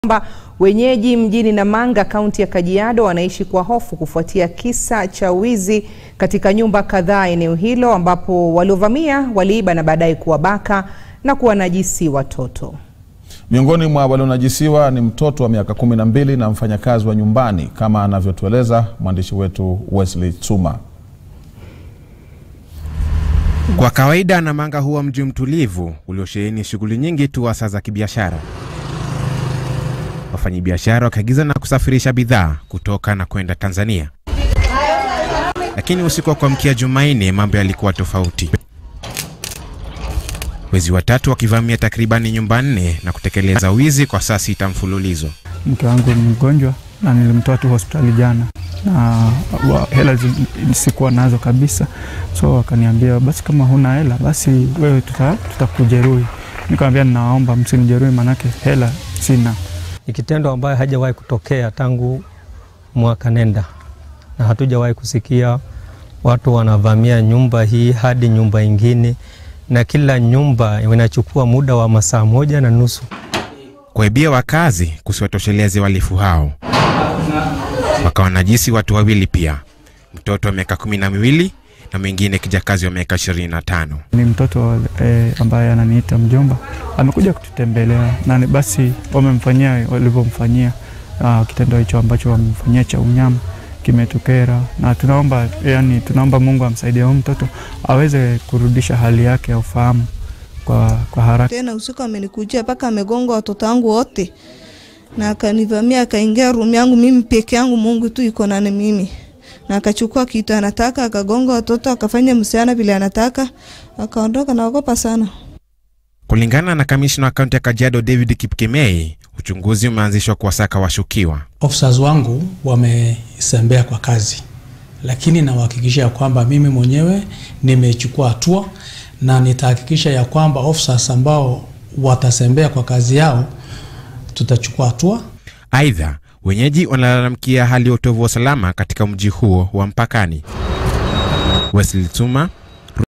kwamba wenyeji mjini Namanga kaunti ya Kajiado wanaishi kwa hofu kufuatia kisa cha wizi katika nyumba kadhaa eneo hilo ambapo waliovamia waliiba na baadaye kuwabaka na kuwanajisi watoto. Miongoni mwa walionajisiwa ni mtoto wa miaka kumi na mbili na mfanyakazi wa nyumbani kama anavyotueleza mwandishi wetu Wesley Tsuma. Kwa kawaida Namanga huwa mji mtulivu uliosheheni shughuli nyingi tu hasa za kibiashara. Wafanyabiashara wakiagiza na kusafirisha bidhaa kutoka na kwenda Tanzania. Lakini usiku wa kuamkia Jumanne mambo yalikuwa tofauti. Wezi watatu wakivamia takribani nyumba nne na kutekeleza wizi kwa saa sita mfululizo. Mke wangu ni mgonjwa na nilimtoa tu hospitali jana, na wa, hela zi- sikuwa nazo kabisa, so wakaniambia basi, kama huna hela basi wewe tuta, tutakujeruhi. Nikamwambia ninawaomba msinijeruhi, manake hela sina. Ni kitendo ambayo hajawahi kutokea tangu mwaka nenda, na hatujawahi kusikia watu wanavamia nyumba hii hadi nyumba ingine, na kila nyumba inachukua muda wa masaa moja na nusu. Kuwaibia wakazi kusiwatosheleze wahalifu hao, wakawanajisi watu wawili pia, mtoto wa miaka kumi na miwili na mwingine kijakazi wa miaka ishirini na tano. Ni mtoto eh, ambaye ananiita mjomba, amekuja kututembelea na ni- basi wamemfanyia walivyomfanyia, uh, kitendo hicho ambacho wamemfanyia cha unyama kimetukera, na tunaomba yani, tunaomba Mungu amsaidie huyu mtoto aweze kurudisha hali yake ya ufahamu kwa, kwa haraka. Tena usiku amenikujia mpaka amegonga watoto wangu wote na akanivamia akaingia room yangu mimi peke yangu, Mungu tu iko na mimi, na akachukua kitu anataka, akagonga watoto, akafanya msichana vile anataka, akaondoka. Naogopa sana. Kulingana na kamishna wa kaunti ya Kajiado David Kipkemei, uchunguzi umeanzishwa kuwasaka washukiwa. officers wangu wamesembea kwa kazi, lakini nawahakikisha ya kwamba mimi mwenyewe nimechukua hatua na nitahakikisha ya kwamba officers ambao watasembea kwa kazi yao tutachukua hatua. Aidha, wenyeji wanalalamikia hali ya utovu wa usalama katika mji huo wa mpakani. Wesley Tuma,